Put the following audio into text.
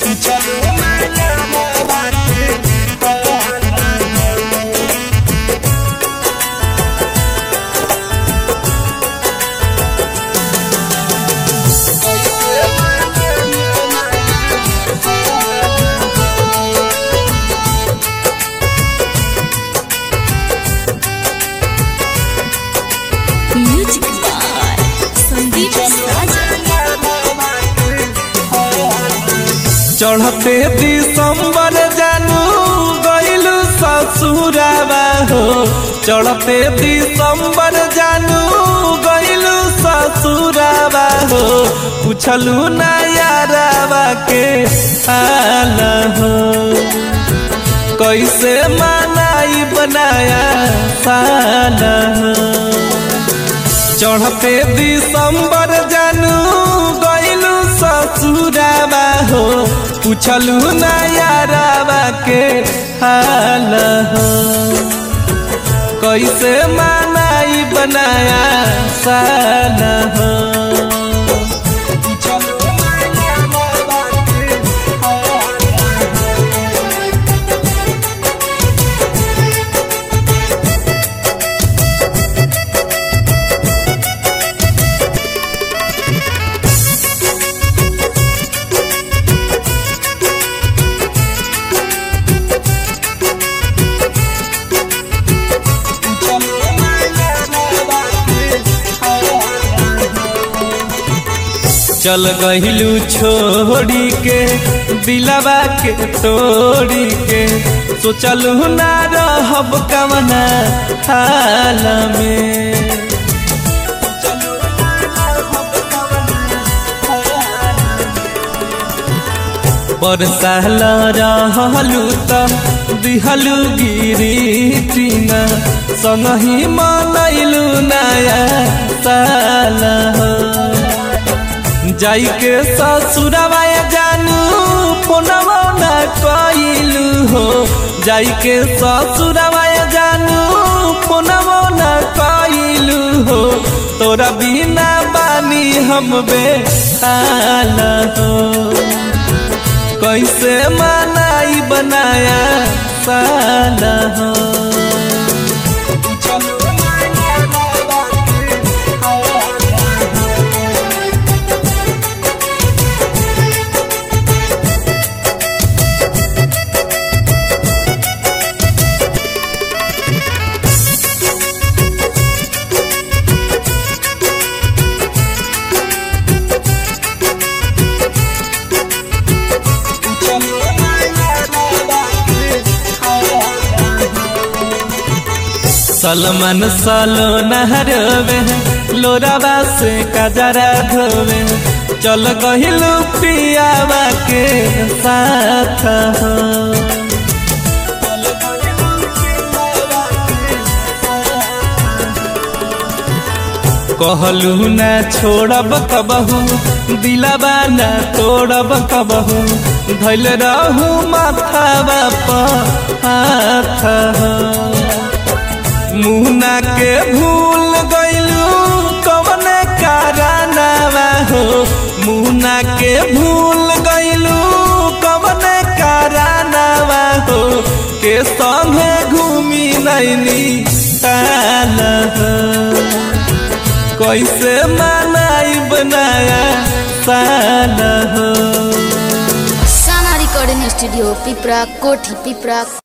music by Sandeep साजा चढ़ते दिसंबर जानू गइलू ससुराबा हो चढ़ते दिसंबर जानू गइलू ससुराबा हो पूछलू ना याराबा के हाल हो कैसे मनाई बनाया साल हो चढ़ते दिसंबर जानू गइलू ससुराबा हो पूछलू ना याराबा के हाल हो कैसे मनाई बनाया साल हो चल गहिलू छोड़ी के दिलवा के तोड़ी के सोचलू ना रहब कवना हाल में बरसाल रहलू त दिहलू गिरी टीना संगही मनैलू नया साल हो जाई के ससुरवा जानू फोनवा ना कइलू हो जाई के ससुरवा जानू फोनवा ना कइलू हो तोरा बिना बानी हम बेहाल हो कैसे मनाई बनाया साल हो सलमान सालो नहरवे लोराबा से कजरा धोवे चल गहिलू पियावा के साथ हो कहलू ना छोड़ब कबहू दिलाबा ना तोड़ब कबहू धैल रहू माथावा पर हाथ हो मुहना के भूल गइलू कवने कारनावा हो मुहना के भूल गइलू कवने कारनावा हो के संगे घूमी नैनी ताल हो कैसे मनाई बनाया साल हो साना रिकॉर्डिंग स्टूडियो पिपरा कोठी पिपरा